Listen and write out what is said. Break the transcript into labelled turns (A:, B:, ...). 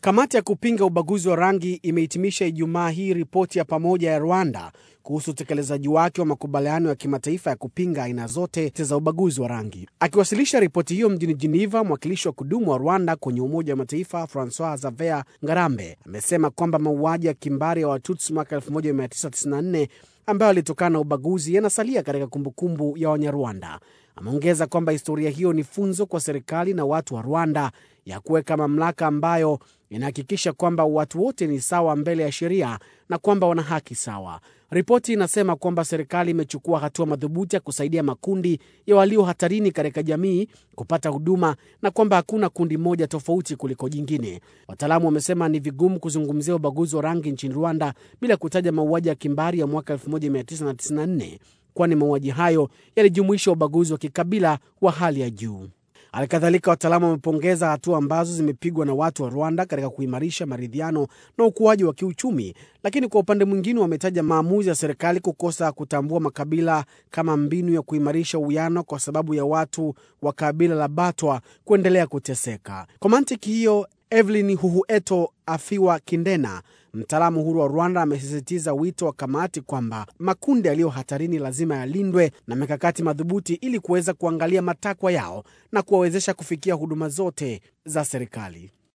A: Kamati ya kupinga ubaguzi wa rangi imehitimisha Ijumaa hii ripoti ya pamoja ya Rwanda kuhusu utekelezaji wake wa makubaliano ya kimataifa ya kupinga aina zote za ubaguzi wa rangi. Akiwasilisha ripoti hiyo mjini Geneva, mwakilishi wa kudumu wa Rwanda kwenye Umoja wa Mataifa Francois Xavier Ngarambe amesema kwamba mauaji ya kimbari ya Watutsi mwaka 1994 ambayo yalitokana na ubaguzi yanasalia katika kumbukumbu ya Wanyarwanda. Ameongeza kwamba historia hiyo ni funzo kwa serikali na watu wa Rwanda ya kuweka mamlaka ambayo inahakikisha kwamba watu wote ni sawa mbele ya sheria na kwamba wana haki sawa. Ripoti inasema kwamba serikali imechukua hatua madhubuti ya kusaidia makundi ya walio hatarini katika jamii kupata huduma na kwamba hakuna kundi moja tofauti kuliko jingine. Wataalamu wamesema ni vigumu kuzungumzia ubaguzi wa rangi nchini Rwanda bila kutaja mauaji ya kimbari ya mwaka 1994 kwani mauaji hayo yalijumuisha ubaguzi wa kikabila wa hali ya juu. Halikadhalika, wataalamu wamepongeza hatua ambazo zimepigwa na watu wa Rwanda katika kuimarisha maridhiano na ukuaji wa kiuchumi, lakini kwa upande mwingine wametaja maamuzi ya serikali kukosa kutambua makabila kama mbinu ya kuimarisha uwiano kwa sababu ya watu wa kabila la Batwa kuendelea kuteseka. Kwa mantiki hiyo, Evelyn Huhueto Afiwa Kindena, mtaalamu huru wa Rwanda, amesisitiza wito wa kamati kwamba makundi yaliyo hatarini lazima yalindwe na mikakati madhubuti ili kuweza kuangalia matakwa yao na kuwawezesha kufikia huduma zote za serikali.